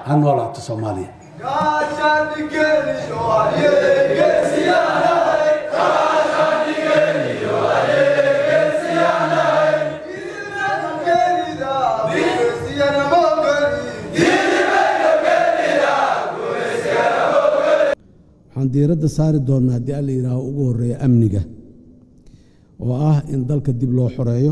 ha noolaato soomaaliya waxaan diiradda saari doonnaa haddii alla yidhaaho ugu horreeya amniga oo ah in dalka dib loo xoreeyo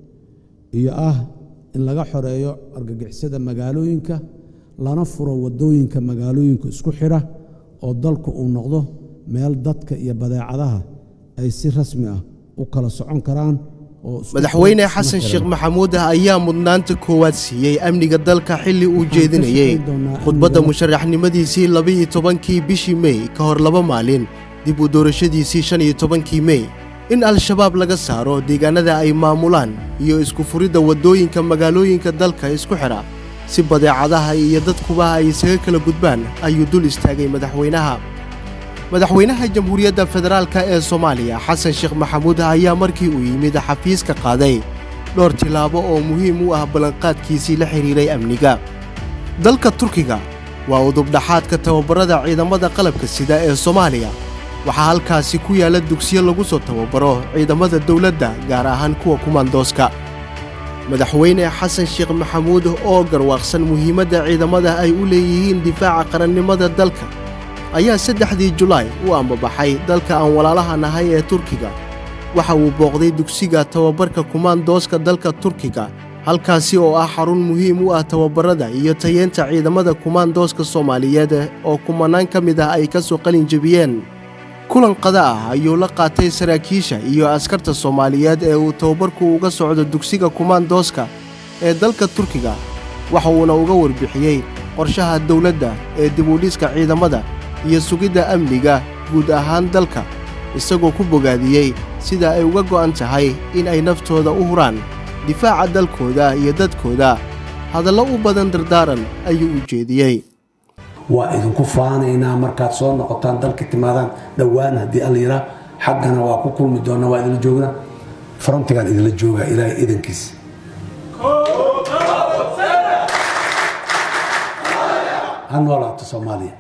iyo ah in laga xoreeyo argagixisada magaalooyinka lana furo waddooyinka magaalooyinka isku xidha oo dalku uu noqdo meel dadka iyo badeecadaha ay si rasmi ah u kala socon karaan madaxweyne xasan sheekh maxamuud ayaa mudnaanta koowaad siiyey amniga dalka xilli uu jeedinayey khudbadda musharaxnimadiisii labiiyo tobankii bishii mey ka hor laba maalin dib u doorashadiisii shan iyo tobankii mey in al-shabaab laga saaro deegaanada ay maamulaan iyo isku furidda waddooyinka magaalooyinka dalka isku xidha si badeecadaha iyo dadkuba ay isaga kala gudbaan ayuu dul istaagay madaxweynaha madaxweynaha jamhuuriyadda federaalka ee soomaaliya xasan sheekh maxamuud ayaa markii uu yimid xafiiska qaaday dhowr tillaabo oo muhiim u ah ballanqaadkiisii la xidhiiray amniga dalka turkiga waa udubdhaxaadka tababarrada ciidamada qalabka sida ee soomaaliya waxaa halkaasi ku yaalla dugsiyo lagu soo tababaro ciidamada dawladda gaar ahaan kuwa kumaandooska madaxweyne xasan sheekh maxamuud oo garwaaqsan muhiimadda ciidamada ay u leeyihiin difaaca qarannimada dalka ayaa saddexdii julaay u ambabaxay dalka aan walaalaha nahay ee turkiga waxa uu booqday dugsiga tababarka kumaandooska dalka turkiga halkaasi oo ah xarun muhiim u ah tababarrada iyo tayeenta ciidamada kumaandooska soomaaliyeed oo kumanaan ka mid ah ay ka soo qalin jebiyeen kulan qada ah ayuu la qaatay saraakiisha iyo askarta soomaaliyeed ee uu tababarku uga socdo dugsiga kumaandooska ee dalka turkiga waxa uuna uga warbixiyey qorshaha dawladda ee dibudhiska ciidamada iyo sugidda amniga guud ahaan dalka isagoo ku bogaadiyey sida ay uga go'an tahay in ay naftooda u huraan difaaca dalkooda iyo dadkooda hadallo u badan dardaaran ayuu u jeediyey waa idinku faanaynaa markaad soo noqotaan dalka timaadaan dhowaan haddii alla yiraa xaggana waa ku kulmi doona waa idinla joognaa farantigaan idinla joogaa ilaahay idankiis ha noolaato soomaaliya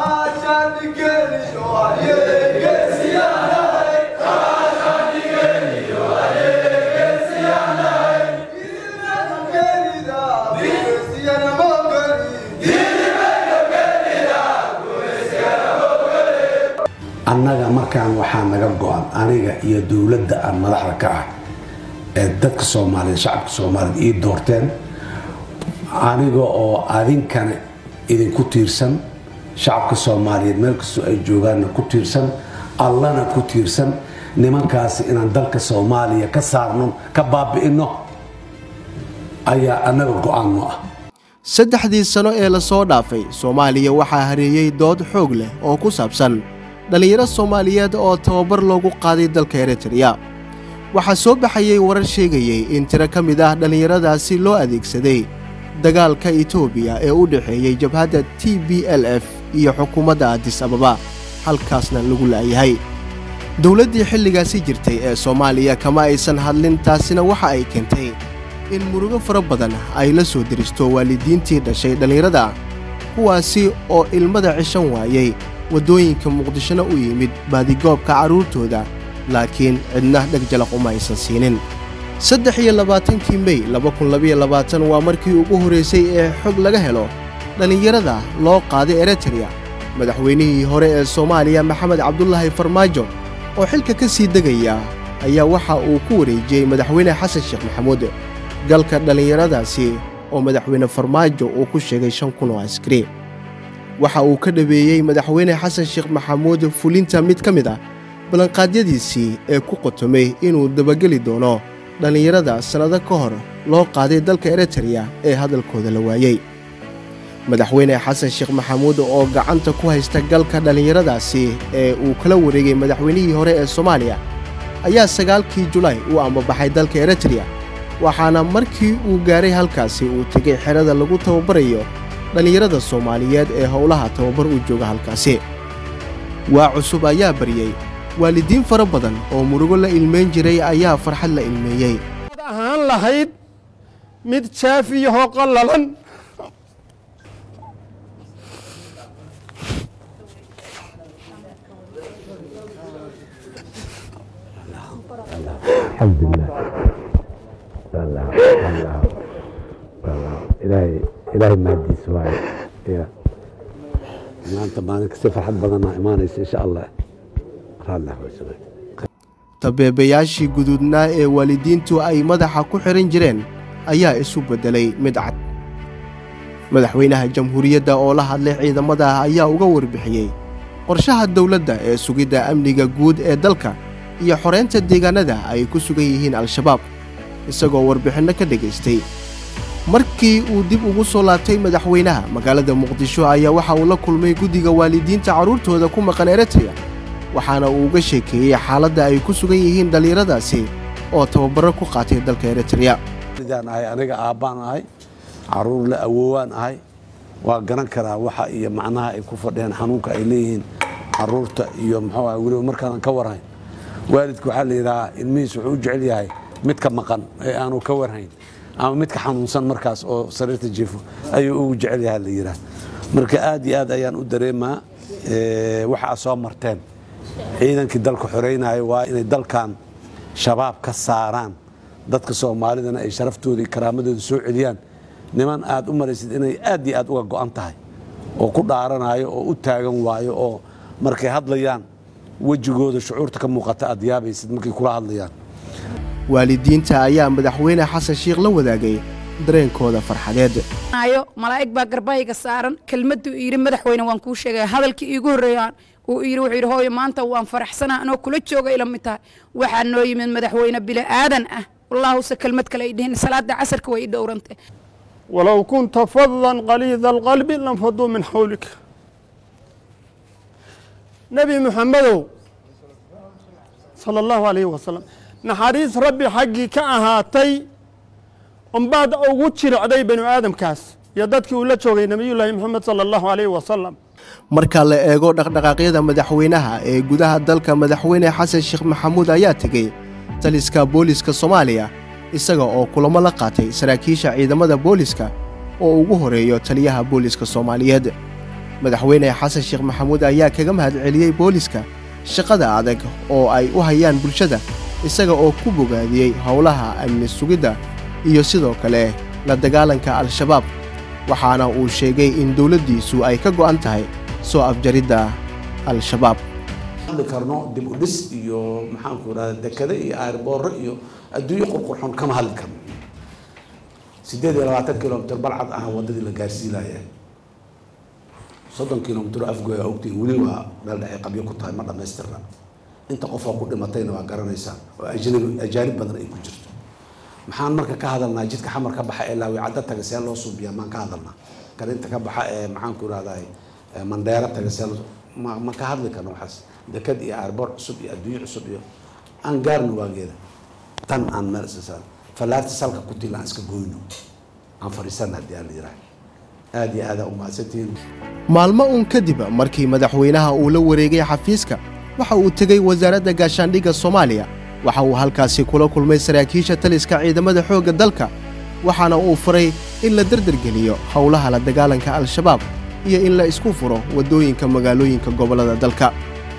annaga markaan waxaa naga go-an aniga iyo dowladda aan madaxda ka ah ee dadka soomaaliyeed shacabka soomaaliyeed ii doorteen aniga oo adinkana idinku tiirsan shacabka soomaaliyeed meel kastoo ay joogaanna ku tiirsan allana ku tiirsan nimankaasi inaan dalka soomaaliya ka saarno ka baabi'inno ayaa annaga go-aanno ah saddexdii sano ee la soo dhaafay soomaaliya waxaa hareeyey dood xoog leh oo ku saabsan dhallinyaro soomaaliyeed oo tababar loogu qaaday dalka eritreya waxaa soo baxayey warar sheegayey in tiro ka mid ah dhallinyaradaasi loo adeegsaday dagaalka etoobiya ee u dhexeeyey jabhadda t b l f iyo xukuumadda adis ababa halkaasna lagu la'yahay dowladdii xilligaasi jirtay ee soomaaliya kama aysan hadlin taasina waxa ay keentay in murugo fara badan ay la soo deristo waalidiintii dhashay dhallinyarada kuwaasi oo ilmada cishan waayey waddooyinka muqdishona u yimid baadigoobka carruurtooda laakiin cidna dheg jalaq uma aysan siinin saddex iyo labaatankii mey labakunlabayoabaatan waa markii ugu horraysay ee xog laga helo dhallinyarada loo qaaday eritreya madaxweynihii hore ee soomaaliya maxamed cabdulaahi farmaajo oo xilka ka sii degaya ayaa waxa uu ku wareejiyey madaxweyne xasan sheekh maxamuud galka dhallinyaradaasi oo madaxweyne farmaajo uu ku sheegay shan kun oo askari waxa uu ka dhabeeyey madaxweyne xasan sheekh maxamuud fulinta mid ka mid ah ballanqaadyadiisii ee ku qotomay inuu dabageli doono dhallinyarada sannado ka hor loo qaaday dalka eritreya ee hadalkooda la waayey madaxweyne xasan sheekh maxamuud oo gacanta ku haysta galka dhallinyaradaasi ee uu kala wareegay madaxweynihii hore ee soomaaliya ayaa sagaalkii julaay u ambabaxay dalka eritreya waxaana markii uu gaaray halkaasi uu tegay xerada lagu tababarayo dhallinyarada soomaaliyeed ee howlaha tababar u jooga halkaasi waa cusub ayaa baryey waalidiin fara badan oo murugo la ilmayn jiray ayaa farxad la ilmeeyey ahaan lahayd mid jaafiyahoo qallalan alxamdulilah wallah wallah wallah ilaahay ilaahay mahadiis waaye ya maanta maalinka si farxad badanaa imaanaysa insha allah raallah waysanay tabeebayaashii guduudnaa ee waalidiintu ay madaxa ku xihan jireen ayaa isu beddelay mid cad madaxweynaha jamhuuriyadda oo la hadlay ciidamada ayaa uga warbixiyey qorshaha dowladda ee sugidda amniga guud ee dalka iyo xoreynta deegaanada ay ku sugan yihiin al-shabaab isagoo warbixinno ka dhegaystay markii uu dib ugu soo laabtay madaxweynaha magaalada muqdisho ayaa waxa uu la kulmay guddiga waalidiinta carruurtooda ku maqan eritreya waxaana uu uga sheekeeyey xaaladda ay ku sugan yihiin dhallinyaradaasi oo tababaro ku qaatay dalka eritreya sidaan ahay aniga aabbaan ahay caruur la awoowaan ahay waa garan karaa waxa iyo macnaha ay ku fadhiyaan xanuunka ay leeyihiin caruurta iyo muxuu ah weliba markaanan ka warhayn waalidku waxaa la yidhahaa ilmihiis wuxuu u jecel yahay midka maqan ee aanu ka warhayn ama midka xanuunsan markaas oo sariirta jiifo ayuu ugu jecel yahay la yidhaha marka aad iyo aad ayaan u dareemaa waxa aad soo marteen ciidankii dalka xoreynaya waa inay dalkan shabaab ka saaraan dadka soomaalidana ay sharaftooda iyo karaamadooda soo celiyaan niman aad u maraysid inay aad iyo aad uga go'an tahay oo ku dhaaranayo oo u taagan waayo oo markay hadlayaan wejigooda shucuurta ka muuqata aad yaabaysid markay kula hadlayaan waalidiinta ayaa madaxweyne xasan sheikh la wadaagay dareenkooda farxadeed malaa'ig baa garbayga saaran kelmaduu yidhi madaxweyne waan kuu sheegaya hadalkii iigu horreeya uu yidhi wuxuu yidhi hooyo maanta waan faraxsanaa anoo kula jooga ila mid tahay waxaa noo yimid madaxweyne bili aadan ah wallaahuse kelmad kale ay dhihin salaada casarka way i dhowrantay walow kunta fadan qaliida alqalbi lanfaduu min xawlika nebi muxamedow sala allahu alayhi wasalam naxariis rabbi xaggii ka ahaatay unbaad ugu jiricday banu aadamkaas iyo dadkii uu la joogay nebiyullaahi moxamed sala allahu alayhi wasalam marka la eego dhaqdhaqaaqyada madaxweynaha ee gudaha dalka madaxweyne xasan sheekh maxamuud ayaa tegey taliska booliska soomaaliya isaga oo kulamo la qaatay saraakiisha ciidamada booliska oo ugu horeeyo taliyaha booliska soomaaliyeed madaxweyne xasan sheekh maxamuud ayaa kaga mahadceliyey booliska shaqada adag oo ay u hayaan bulshada isaga oo ku bogaadiyey howlaha amni sugidda iyo sidoo kale la dagaalanka al-shabaab waxaana uu sheegay in dowladdiisu ay ka go'an tahay soo afjaridda al-shabaab hadli karno dib u dhis iyo maxaanku irahda dekade iyo aarboorro iyo adduunyo qurqurxon kama hadli karno sideed iyo labaatan kilomitr balcad ah waddadii la gaarsiinaya soddon kilomitr afgoya ogtiin weli waa meel dhexe qabyo ku tahay ma dhammaystirna inta qofoo ku dhimatayna waa garanaysaa oo ajnabi ajaanib badan ay ku jirto maxaan marka ka hadalnaa jidka xamar ka baxa ee laawi cadda taga see loo suubiyaa maan ka hadalnaa kan inta ka baxa ee maxaanku irahdaa mandheero taga see loo ma ma ka hadli karno waxaas dekad iyo aarboor cusub iyo adduunyo cusub iyo aan gaarno waageeda tan aan meel iska fallaarta salka ku til aan iska goyno aan fadhiisana haddii aan la yidhaha aad iyo aadaa u mahadsantihiin maalmo uun kadib markii madaxweynaha uu la wareegay xafiiska waxa uu tegey wasaaradda gaashaandhigga soomaaliya waxa uu halkaasi kula kulmay saraakiisha taliska ciidamada xoogga dalka waxaana uu faray in la derdergeliyo howlaha la dagaalanka al-shabaab iyo in la isku furo waddooyinka magaalooyinka gobollada dalka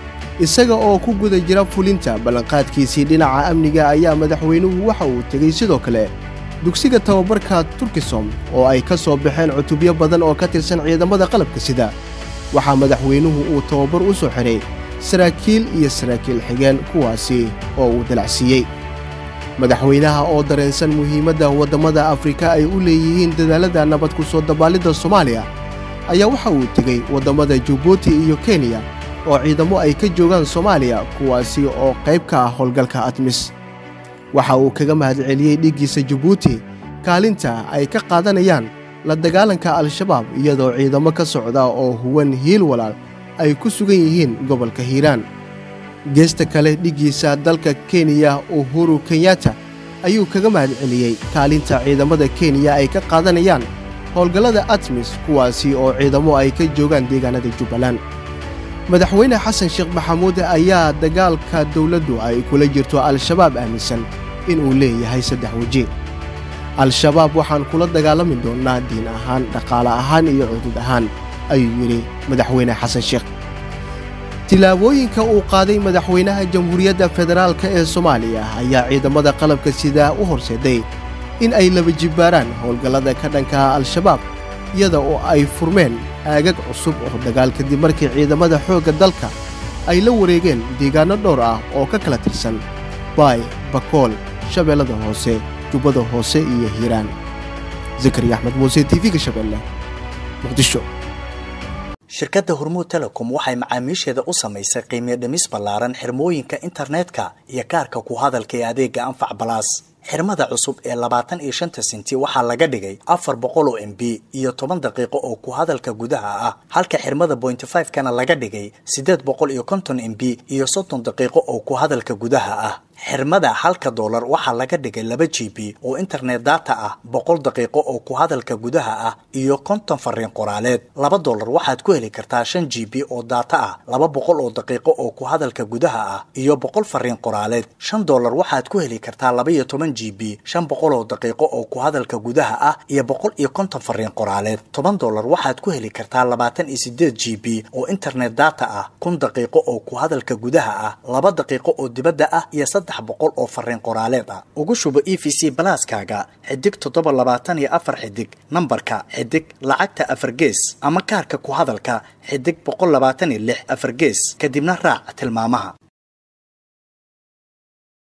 isaga oo ku guda jira fulinta ballanqaadkiisii dhinaca amniga ayaa madaxweynuhu waxa uu tegey sidoo kale dugsiga tababarka turkisom oo ay ka soo baxeen cutubyo badan oo ka tirsan ciidamada qalabka sida waxaa madaxweynuhu uu tababar u soo xidhay saraakiil iyo saraakiil xigeen kuwaasi oo uu dalacsiiyey madaxweynaha oo dareensan muhiimadda waddamada afrika ay u leeyihiin dadaalada nabad ku soo dabaallidda soomaaliya ayaa waxa uu tegey waddamada jabuuti iyo kenya oo ciidamo ay ka joogaan soomaaliya kuwaasi oo qayb ka ah howlgalka admis waxa uu kaga mahadceliyey dhiggiisa jabuuti kaalinta ay ka qaadanayaan la dagaalanka al-shabaab iyadoo ciidamo ka socda oo huwan hiil walaal ay ku sugan yihiin gobolka hiiraan geesta kale dhiggiisa dalka kenya uhuru kenyatta ayuu kaga mahadceliyey kaalinta ciidamada kenya ay ka qaadanayaan howlgallada atmis kuwaasi oo ciidamo ay ka joogaan deegaanada jubbaland madaxweyne xasan sheekh maxamuud ayaa dagaalka dowladdu ay kula jirto al-shabaab aaminsan inuu leeyahay saddex weji al-shabaab waxaan kula dagaalami doonnaa diin ahaan dhaqaale ahaan iyo cudud ahaan ayuu yidhi madaxweyne xasan sheekh tillaabooyinka uu qaaday madaxweynaha jamhuuriyadda federaalk ee soomaaliya ayaa ciidamada qalabka sidaa u horseeday in ay laba jibbaaraan howlgallada ka dhanka al-shabaab iyada oo ay furmeen aagag cusub oo dagaal kadib markii ciidamada xoogga dalka ay la wareegeen deegaanno dhowr ah oo ka kala tirsan baay bakool shabeellada hoose jubbada hoose iyo hiiraan zakariya axmed muuse tv-ga shabeelle muqdisho shirkadda hormuud telecom waxay macaamiisheeda u samaysay qiimiyo dhimis ballaaran xirmooyinka internetka iyo kaarka ku hadalka ee adeegga anfac balaas xirmada cusub ee labaatan iyo shanta senti waxaa laga dhigay afar boqol oo m b iyo toban daqiiqo oo ku hadalka gudaha ah halka xirmada bointy five kana laga dhigay siddeed boqol iyo konton m b iyo soddon daqiiqo oo ku hadalka gudaha ah xirmada halka doolar waxaa laga dhigay laba g b oo internet data ah boqol daqiiqo oo ku hadalka gudaha ah iyo konton fariin qoraaleed laba doolar waxaad ku heli kartaa shan g b oo data ah laba boqol oo daqiiqo oo ku hadalka gudaha ah iyo boqol fariin qoraaleed shan doolar waxaad ku heli kartaa laba iyo toban g b shan boqol oo daqiiqo oo ku hadalka gudaha ah iyo boqol iyo konton fariin qoraaleed toban doolar waxaad ku heli kartaa labaatan iyo sideed g b oo internet data ah kun daqiiqo oo ku hadalka gudaha ah laba daqiiqo oo dibadda ah iyo saddex boqol oo fariin qoraaleed ah ugu shubo e v c balaaskaaga xidig toddoba labaatan iyo afar xidig nambarka xidig lacagta afar gees ama kaarka ku hadalka xidig boqol labaatan iyo lix afar gees kadibna raac tilmaamaha